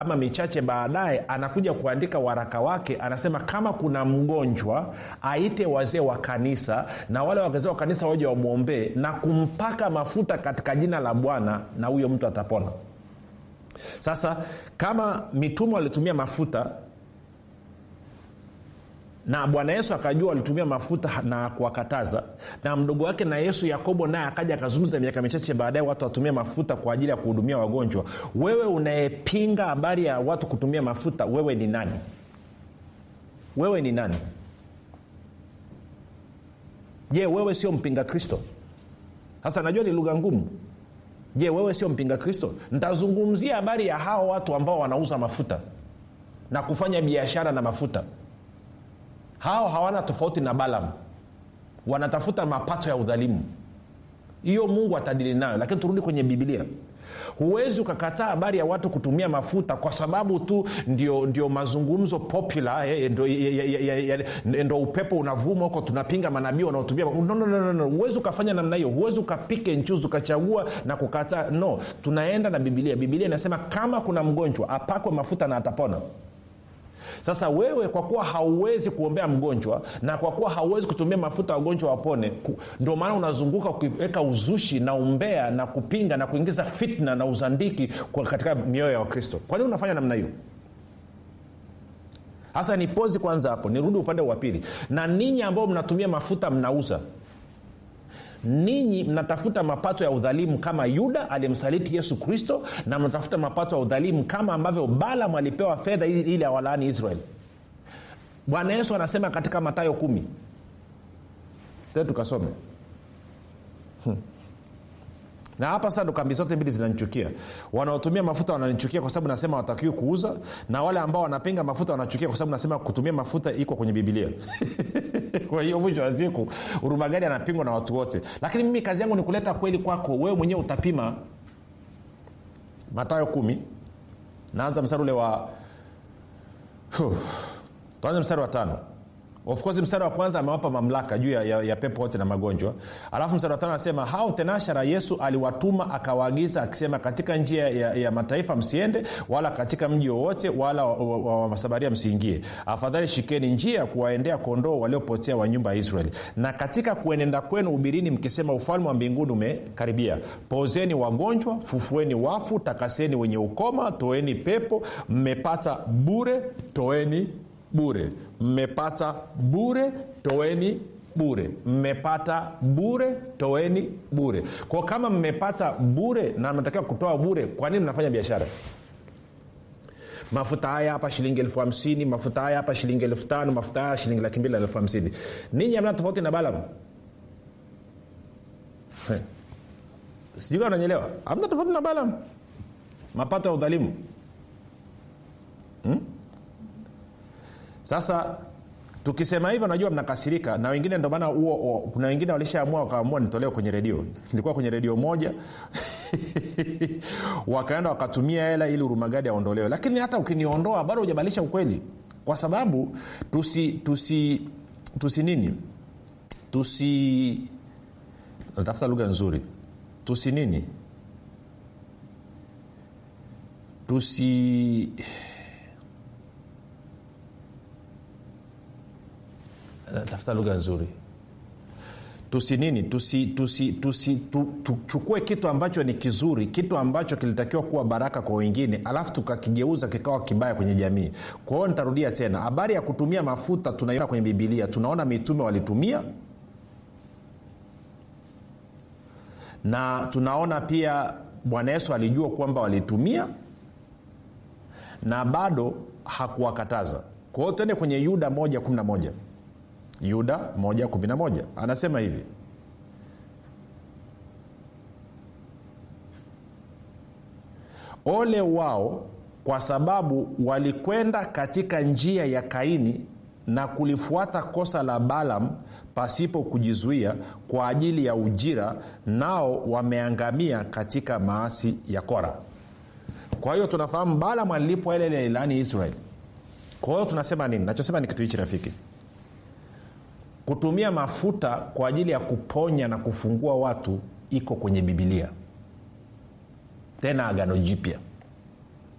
ama michache baadaye anakuja kuandika waraka wake anasema kama kuna mgonjwa aite wazee wa kanisa na wale wazee wa kanisa waje wamwombee na kumpaka mafuta katika jina la bwana na huyo mtu atapona sasa kama mitume walitumia mafuta na bwana yesu akajua walitumia mafuta na kuwakataza na mdogo wake na yesu yakobo naye akaja akazungumza miaka michache baadaye watu watumie mafuta kwa ajili ya kuhudumia wagonjwa wewe unayepinga habari ya watu kutumia mafuta wewe ni nani wewe ni nani je wewe sio mpinga kristo sasa najua ni lugha ngumu je wewe sio mpinga kristo ntazungumzia habari ya hao watu ambao wanauza mafuta na kufanya biashara na mafuta hao hawana tofauti na balam wanatafuta mapato ya udhalimu hiyo mungu atadili nayo lakini turudi kwenye bibilia huwezi ukakataa habari ya watu kutumia mafuta kwa sababu tu ndio, ndio mazungumzo popular eh, ndo, ndo upepo unavuma huko tunapinga manabii wanaotumia no, no, no, no. huwezi ukafanya namna hiyo huwezi ukapike nchuzi ukachagua na kukataa no tunaenda na bibilia bibilia inasema kama kuna mgonjwa apakwe mafuta na atapona sasa wewe kwa kuwa hauwezi kuombea mgonjwa na kwa kuwa hauwezi kutumia mafuta wagonjwa wapone ndio maana unazunguka ukiweka uzushi na umbea na kupinga na kuingiza fitna na uzandiki katika mioyo ya wakristo kwa nini unafanya namna hiyo hasa ni pozi kwanza hapo nirudi upande wa pili na ninyi ambao mnatumia mafuta mnauza ninyi mnatafuta mapato ya udhalimu kama yuda aliyemsaliti yesu kristo na mnatafuta mapato ya udhalimu kama ambavyo balam alipewa fedha ili awalaani israel bwana yesu anasema katika matayo kumi te tukasome hmm na hapa sasa ndo kambi zote mbili zinanichukia wanaotumia mafuta wananichukia kwa sababu nasema watakiwi kuuza na wale ambao wanapinga mafuta wanachukia kwa sababu nasema kutumia mafuta iko kwenye bibilia kwa hiyo mwisho wa siku urumagadi anapingwa na watu wote lakini mimi kazi yangu ni kuleta kweli kwako wewe mwenyewe utapima matayo kumi naanza mstari ule wa tuanze mstari wa tano of course mstari wa kwanza amewapa mamlaka juu ya, ya, ya pepo wote na magonjwa alafu mstari wa tano anasema hao tenashara yesu aliwatuma akawaagiza akisema katika njia ya, ya mataifa msiende wala katika mji wowote wala wamasabaria wa, wa msiingie afadhali shikeni njia ya kuwaendea kondoo waliopotea wa nyumba ya israeli na katika kuenenda kwenu ubirini mkisema ufalme wa mbinguni umekaribia pozeni wagonjwa fufueni wafu takaseni wenye ukoma toeni pepo mmepata bure toeni bure mmepata bure toeni bure mmepata bure toeni bure kwao kama mmepata bure na mnatakiwa kutoa bure kwa nini mnafanya biashara mafuta haya hapa shilingi elfu hamsini mafuta haya hapa shilingi elfu tano mafuta haya shilingi laki mbili na elfu hamsini ninyi amna tofauti na balam sijui ananyelewa amna tofauti na balam mapato ya udhalimu hmm? sasa tukisema hivyo najua mnakasirika na wengine ndio maana huo kuna wengine walishaamua wakaamua nitolewe kwenye redio nilikuwa kwenye redio moja wakaenda wakatumia hela ili urumagadi aondolewe lakini hata ukiniondoa bado hujabadilisha ukweli kwa sababu tusi tusi tusi nini tusi natafuta lugha nzuri tusi nini tusi tafuta lugha nzuri tusi nini tusi tusi tusi tu, tuchukue kitu ambacho ni kizuri kitu ambacho kilitakiwa kuwa baraka kwa wengine alafu tukakigeuza kikawa kibaya kwenye jamii kwa hiyo nitarudia tena habari ya kutumia mafuta tunaiona kwenye bibilia tunaona mitume walitumia na tunaona pia bwana yesu alijua kwamba walitumia na bado hakuwakataza kwa hiyo tuende kwenye yuda 111 yuda 111 anasema hivi ole wao kwa sababu walikwenda katika njia ya kaini na kulifuata kosa la balam pasipo kujizuia kwa ajili ya ujira nao wameangamia katika maasi ya kora kwa hiyo tunafahamu balam alilipwa ile ile ilani israeli kwa hiyo tunasema nini nachosema ni kitu hichi rafiki kutumia mafuta kwa ajili ya kuponya na kufungua watu iko kwenye bibilia tena agano jipya